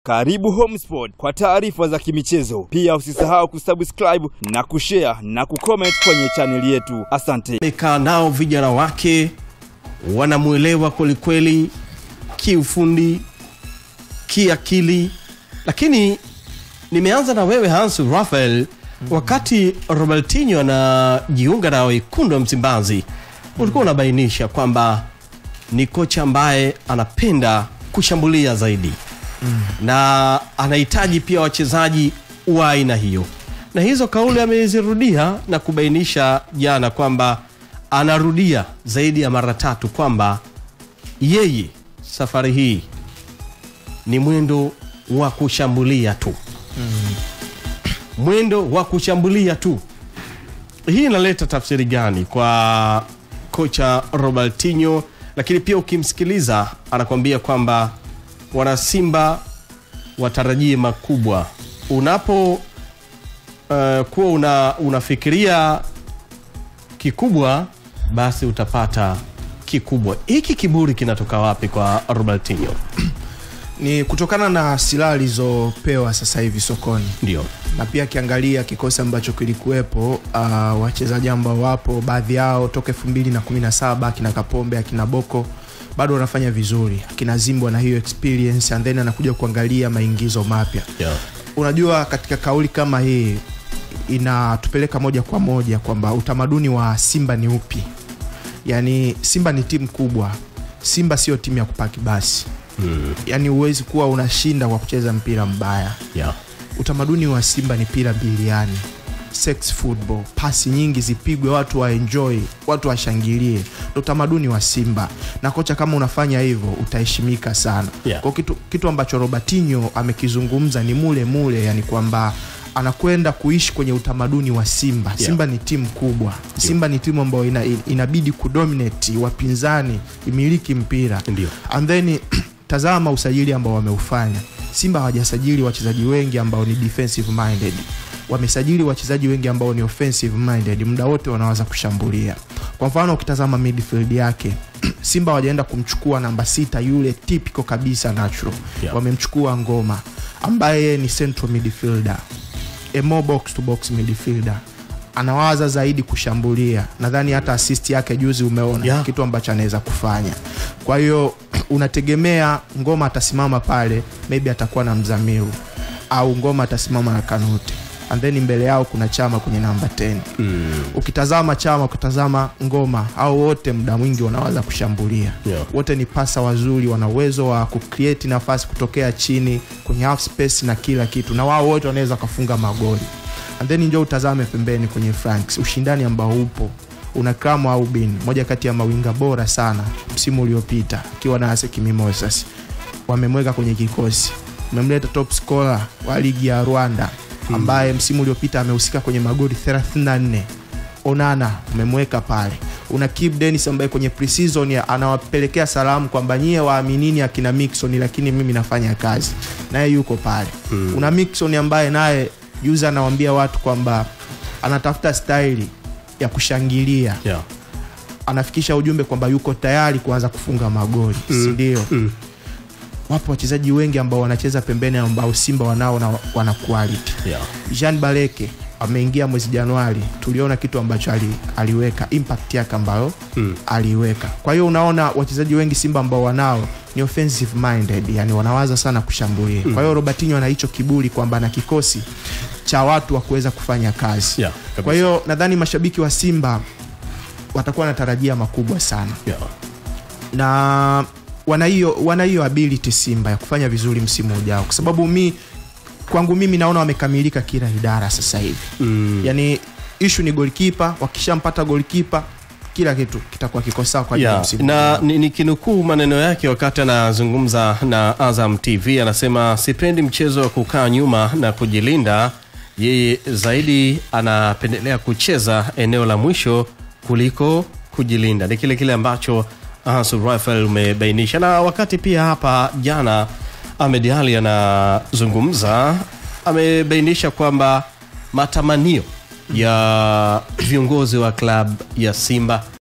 Karibu Homesport kwa taarifa za kimichezo. Pia usisahau kusubscribe na kushare na kucomment kwenye chaneli yetu. Asante. amekaa nao vijana wake wanamwelewa kwelikweli kiufundi kiakili lakini nimeanza na wewe hansu rafael wakati robertinho anajiunga na wekundu wa msimbazi ulikuwa unabainisha kwamba ni kocha ambaye anapenda kushambulia zaidi na anahitaji pia wachezaji wa aina hiyo na hizo kauli amezirudia na kubainisha jana kwamba anarudia zaidi ya mara tatu kwamba yeye safari hii ni mwendo wa kushambulia tu mwendo wa kushambulia tu hii inaleta tafsiri gani kwa kocha robertinho lakini pia ukimsikiliza anakwambia kwamba wanasimba watarajie makubwa unapo uh, kuwa una, unafikiria kikubwa basi utapata kikubwa hiki kiburi kinatoka wapi kwa robertinho ni kutokana na silaha alizopewa sasa hivi sokoni ndio na pia akiangalia kikosi ambacho kilikuwepo uh, wachezaji ambao wapo baadhi yao toka elfu mbili na kumi na saba akina kapombe akina boko bado wanafanya vizuri akina zimbwa na hiyo experience and then anakuja kuangalia maingizo mapya yeah. unajua katika kauli kama hii inatupeleka moja kwa moja kwamba utamaduni wa simba ni upi yaani simba ni timu kubwa simba sio timu ya kupaki basi Mm. yaani huwezi kuwa unashinda kwa kucheza mpira mbaya Yeah. utamaduni wa simba ni pira biliani sex football pasi nyingi zipigwe watu waenjoy watu washangilie ndo utamaduni wa simba na kocha kama unafanya hivyo utaheshimika sana Yeah. kwa kitu, kitu ambacho robertinho amekizungumza ni mule mule yani kwamba anakwenda kuishi kwenye utamaduni wa simba Yeah. simba ni timu kubwa simba ni timu ambayo ina, inabidi kudominate wapinzani imiliki mpira Ndio. and then tazama usajili ambao wameufanya simba hawajasajili wachezaji wengi ambao ni defensive minded wamesajili wachezaji wengi ambao ni offensive minded muda wote wanaweza kushambulia kwa mfano ukitazama midfield yake simba hawajaenda kumchukua namba sita yule typical kabisa natural Yeah. wamemchukua ngoma ambaye ni central midfielder a more box to box midfielder anawaza zaidi kushambulia nadhani hata assist yake juzi umeona Yeah. kitu ambacho anaweza kufanya kwa hiyo unategemea ngoma atasimama pale maybe atakuwa na mzamiru au ngoma atasimama na kanute and then mbele yao kuna chama kwenye namba 10 Mm. ukitazama chama ukitazama ngoma au wote muda mwingi wanaweza kushambulia Yeah. wote ni pasa wazuri wana uwezo wa kucreate nafasi kutokea chini kwenye half space na kila kitu na wao wote wanaweza wakafunga magoli and then njo utazame pembeni kwenye franks ushindani ambao upo una Kramo Aubin moja kati ya mawinga bora sana msimu uliopita akiwa na Asec Mimosas wamemweka kwenye kikosi umemleta top scorer wa ligi ya Rwanda ambaye msimu uliopita amehusika kwenye magoli 34 Onana umemweka pale una Kip Dennis ambaye kwenye preseason ya- anawapelekea salamu kwamba nyie waaminini akina Mixon lakini mimi nafanya kazi naye yuko pale mm. una Mixon ambaye naye juzi anawaambia watu kwamba anatafuta staili ya kushangilia Yeah. anafikisha ujumbe kwamba yuko tayari kuanza kufunga magoli mm. sindio Mm. wapo wachezaji wengi ambao wanacheza pembeni ambao simba wanao na wana quality Yeah. jean baleke ameingia mwezi januari tuliona kitu ambacho ali, aliweka impact yake ambayo Mm. aliiweka kwa hiyo unaona wachezaji wengi simba ambao wanao ni offensive minded yani wanawaza sana kushambulia kwa hiyo robertinho ana hicho kiburi kwamba ana kikosi cha watu wa kuweza kufanya kazi Yeah, kabisa. kwa hiyo nadhani mashabiki wa simba watakuwa wanatarajia makubwa sana Yeah. na wana hiyo wana hiyo ability simba ya kufanya vizuri msimu ujao kwa sababu mi kwangu mimi naona wamekamilika kila idara sasa hivi Mm. yani ishu ni golkipa wakishampata golkipa kila kitu kitakuwa kiko sawa kwa ajili ya Yeah, msimu na ujao. ni- nikinukuu maneno yake wakati anazungumza na Azam TV anasema sipendi mchezo wa kukaa nyuma na kujilinda. Yeye zaidi anapendelea kucheza eneo la mwisho kuliko kujilinda. Ni kile kile ambacho Hansu Rafael umebainisha, na wakati pia hapa jana Ahmed Ali anazungumza, amebainisha kwamba matamanio ya viongozi wa klabu ya Simba